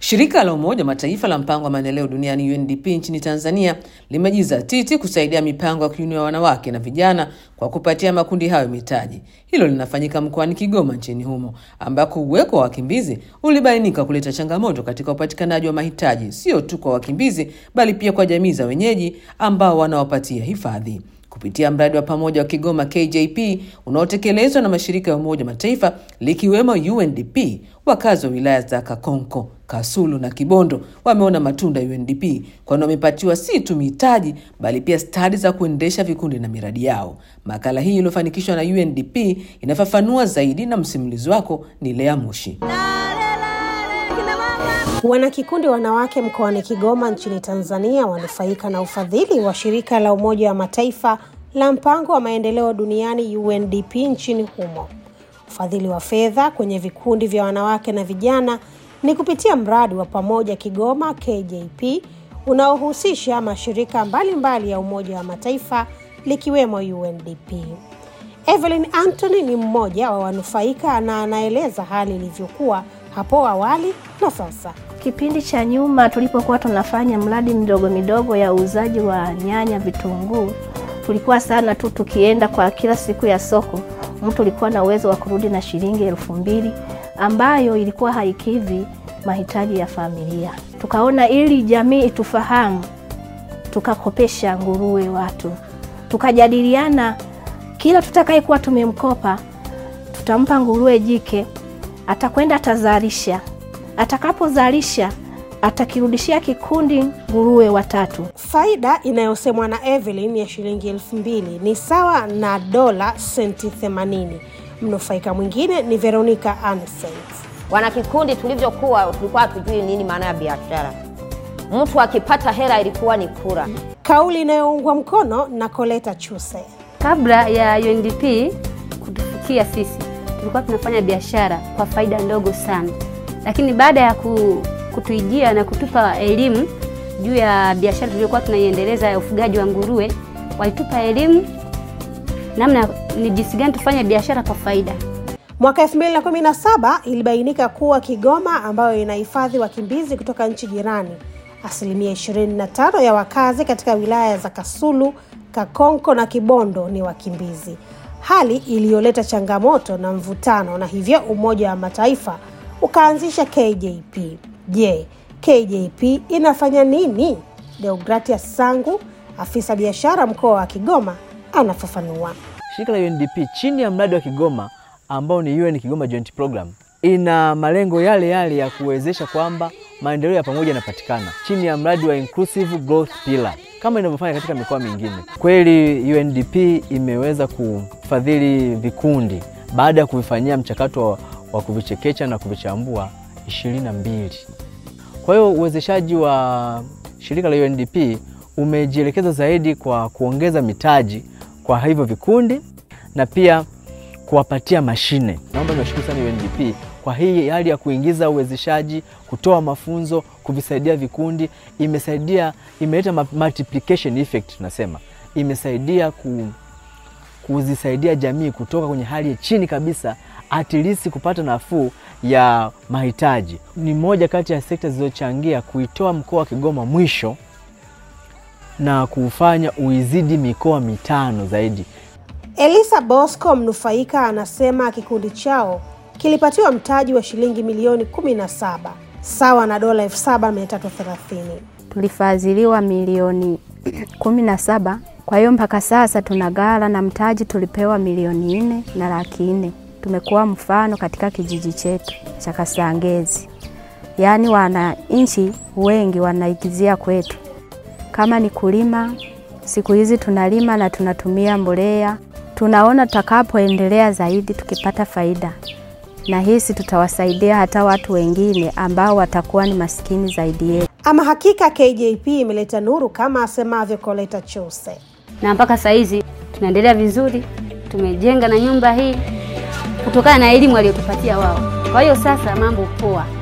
Shirika la Umoja wa Mataifa la mpango wa maendeleo duniani UNDP nchini Tanzania limejizatiti kusaidia mipango ya kuinua wanawake na vijana kwa kupatia makundi hayo mitaji. Hilo linafanyika mkoani Kigoma nchini humo, ambako uwepo wa wakimbizi ulibainika kuleta changamoto katika upatikanaji wa mahitaji, sio tu kwa wakimbizi, bali pia kwa jamii za wenyeji ambao wanawapatia hifadhi kupitia mradi wa pamoja wa Kigoma KJP unaotekelezwa na mashirika ya Umoja wa Mataifa likiwemo UNDP. Wakazi wa wilaya za Kakonko, Kasulu na Kibondo wameona matunda ya UNDP, kwani wamepatiwa si tu mitaji bali pia stadi za kuendesha vikundi na miradi yao. Makala hii iliyofanikishwa na UNDP inafafanua zaidi, na msimulizi wako ni Lea Mushi. Wanakikundi wanawake mkoani Kigoma nchini Tanzania wanufaika na ufadhili wa shirika la Umoja wa Mataifa la mpango wa maendeleo duniani UNDP nchini humo. Ufadhili wa fedha kwenye vikundi vya wanawake na vijana ni kupitia mradi wa pamoja Kigoma KJP unaohusisha mashirika mbalimbali mbali ya Umoja wa Mataifa likiwemo UNDP. Evelyn Anthony ni mmoja wa wanufaika na anaeleza hali ilivyokuwa hapo awali na sasa. Kipindi cha nyuma tulipokuwa tunafanya mradi midogo midogo ya uuzaji wa nyanya, vitunguu, tulikuwa sana tu tukienda kwa kila siku ya soko, mtu ulikuwa na uwezo wa kurudi na shilingi elfu mbili ambayo ilikuwa haikidhi mahitaji ya familia. Tukaona ili jamii itufahamu, tukakopesha nguruwe watu, tukajadiliana kila tutakayekuwa tumemkopa tutampa nguruwe jike, atakwenda atazalisha atakapozalisha atakirudishia kikundi nguruwe watatu. Faida inayosemwa na Evelyn ya shilingi elfu mbili ni sawa na dola senti 80. Mnufaika mwingine ni Veronica Anisent. Wanakikundi tulivyokuwa, tulikuwa hatujui nini maana ya biashara. Mtu akipata hela ilikuwa ni kura. Kauli inayoungwa mkono na Koleta Chuse. Kabla ya UNDP kutufikia sisi, tulikuwa tunafanya biashara kwa faida ndogo sana lakini baada ya kutuijia na kutupa elimu juu ya biashara tuliyokuwa tunaiendeleza ya ufugaji wa nguruwe, walitupa elimu namna ni jinsi gani tufanye biashara kwa faida. Mwaka 2017 ilibainika kuwa Kigoma ambayo inahifadhi wakimbizi kutoka nchi jirani, asilimia 25 ya wakazi katika wilaya za Kasulu, Kakonko na Kibondo ni wakimbizi, hali iliyoleta changamoto na mvutano, na hivyo Umoja wa Mataifa ukaanzisha KJP. Je, KJP inafanya nini? Deogratias Sangu, afisa biashara mkoa wa Kigoma, anafafanua. Shirika la UNDP chini ya mradi wa Kigoma ambao ni UN Kigoma Joint Program ina malengo yale yale ya kuwezesha kwamba maendeleo ya pamoja yanapatikana chini ya mradi wa Inclusive Growth Pillar kama inavyofanya katika mikoa mingine. Kweli UNDP imeweza kufadhili vikundi baada ya kuvifanyia mchakato wa kuvichekecha na kuvichambua ishirini na mbili. Kwa hiyo uwezeshaji wa shirika la UNDP umejielekeza zaidi kwa kuongeza mitaji kwa hivyo vikundi na pia kuwapatia mashine. Naomba niwashukuru sana UNDP kwa hii hali ya kuingiza uwezeshaji, kutoa mafunzo, kuvisaidia vikundi. Imesaidia, imeleta multiplication effect, tunasema imesaidia ku, kuzisaidia jamii kutoka kwenye hali ya chini kabisa at least kupata nafuu ya mahitaji. Ni moja kati ya sekta zilizochangia kuitoa mkoa wa Kigoma mwisho na kufanya uizidi mikoa mitano zaidi. Elisa Bosco, mnufaika, anasema kikundi chao kilipatiwa mtaji wa shilingi milioni 17 sawa na dola 7330. Tulifadhiliwa milioni 17, kwa hiyo mpaka sasa tuna ghala na mtaji tulipewa milioni nne na laki nne tumekuwa mfano katika kijiji chetu cha Kasangezi, yaani wananchi wengi wanaigizia kwetu. Kama ni kulima, siku hizi tunalima na tunatumia mbolea. Tunaona tutakapoendelea zaidi tukipata faida, na hisi tutawasaidia hata watu wengine ambao watakuwa ni maskini zaidi yetu. Ama hakika KJP imeleta nuru kama asemavyo Koleta Chose, na mpaka saa hizi tunaendelea vizuri, tumejenga na nyumba hii kutokana na elimu aliyotupatia wao. Kwa hiyo sasa mambo poa.